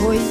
ሆይ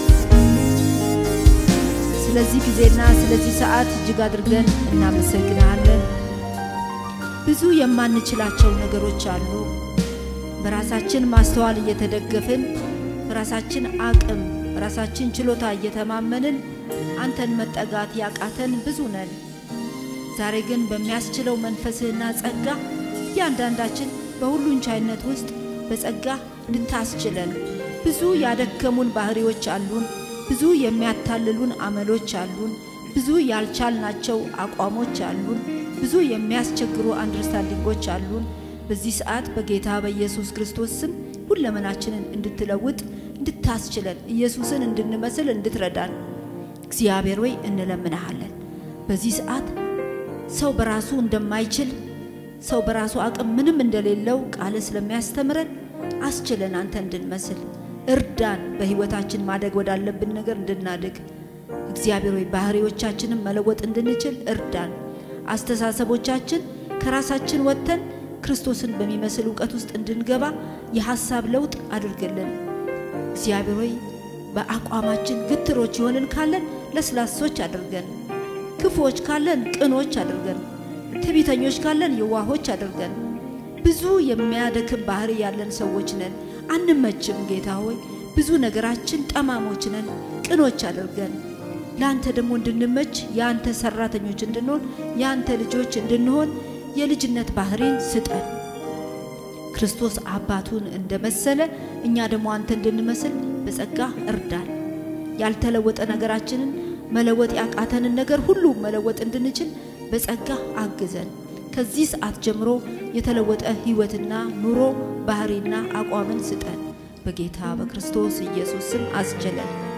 ስለዚህ ጊዜና ስለዚህ ሰዓት እጅግ አድርገን እናመሰግናለን። ብዙ የማንችላቸው ነገሮች አሉ። በራሳችን ማስተዋል እየተደገፍን በራሳችን አቅም በራሳችን ችሎታ እየተማመንን አንተን መጠጋት ያቃተን ብዙ ነን። ዛሬ ግን በሚያስችለው መንፈስህና ጸጋ እያንዳንዳችን በሁሉን ቻይነት ውስጥ በጸጋ እንድታስችለን ብዙ ያደከሙን ባህሪዎች አሉን። ብዙ የሚያታልሉን አመሎች አሉን። ብዙ ያልቻልናቸው አቋሞች አሉን። ብዙ የሚያስቸግሩ አንደርስታንዲንጎች አሉን። በዚህ ሰዓት በጌታ በኢየሱስ ክርስቶስ ስም ሁለመናችንን እንድትለውጥ እንድታስችለን ኢየሱስን እንድንመስል እንድትረዳን እግዚአብሔር ወይ እንለምንሃለን። በዚህ ሰዓት ሰው በራሱ እንደማይችል ሰው በራሱ አቅም ምንም እንደሌለው ቃል ስለሚያስተምረን አስችለን አንተ እንድንመስል እርዳን። በህይወታችን ማደግ ወዳለብን ነገር እንድናድግ እግዚአብሔር ወይ ባህሪዎቻችንን መለወጥ እንድንችል እርዳን። አስተሳሰቦቻችን ከራሳችን ወጥተን ክርስቶስን በሚመስል እውቀት ውስጥ እንድንገባ የሐሳብ ለውጥ አድርግልን። እግዚአብሔር ሆይ በአቋማችን ግትሮች የሆንን ካለን ለስላሶች አድርገን፣ ክፉዎች ካለን ቅኖች አድርገን፣ ትዕቢተኞች ካለን የዋሆች አድርገን። ብዙ የሚያደክም ባህሪ ያለን ሰዎች ነን፣ አንመችም። ጌታ ሆይ ብዙ ነገራችን ጠማሞች ነን፣ ቅኖች አድርገን። ለአንተ ደግሞ እንድንመች የአንተ ሰራተኞች እንድንሆን የአንተ ልጆች እንድንሆን የልጅነት ባህሪን ስጠን። ክርስቶስ አባቱን እንደመሰለ እኛ ደግሞ አንተ እንድንመስል በጸጋ እርዳን። ያልተለወጠ ነገራችንን መለወጥ ያቃተንን ነገር ሁሉ መለወጥ እንድንችል በጸጋ አግዘን። ከዚህ ሰዓት ጀምሮ የተለወጠ ሕይወትና ኑሮ ባህሪና አቋምን ስጠን። በጌታ በክርስቶስ ኢየሱስ ስም አስችለን።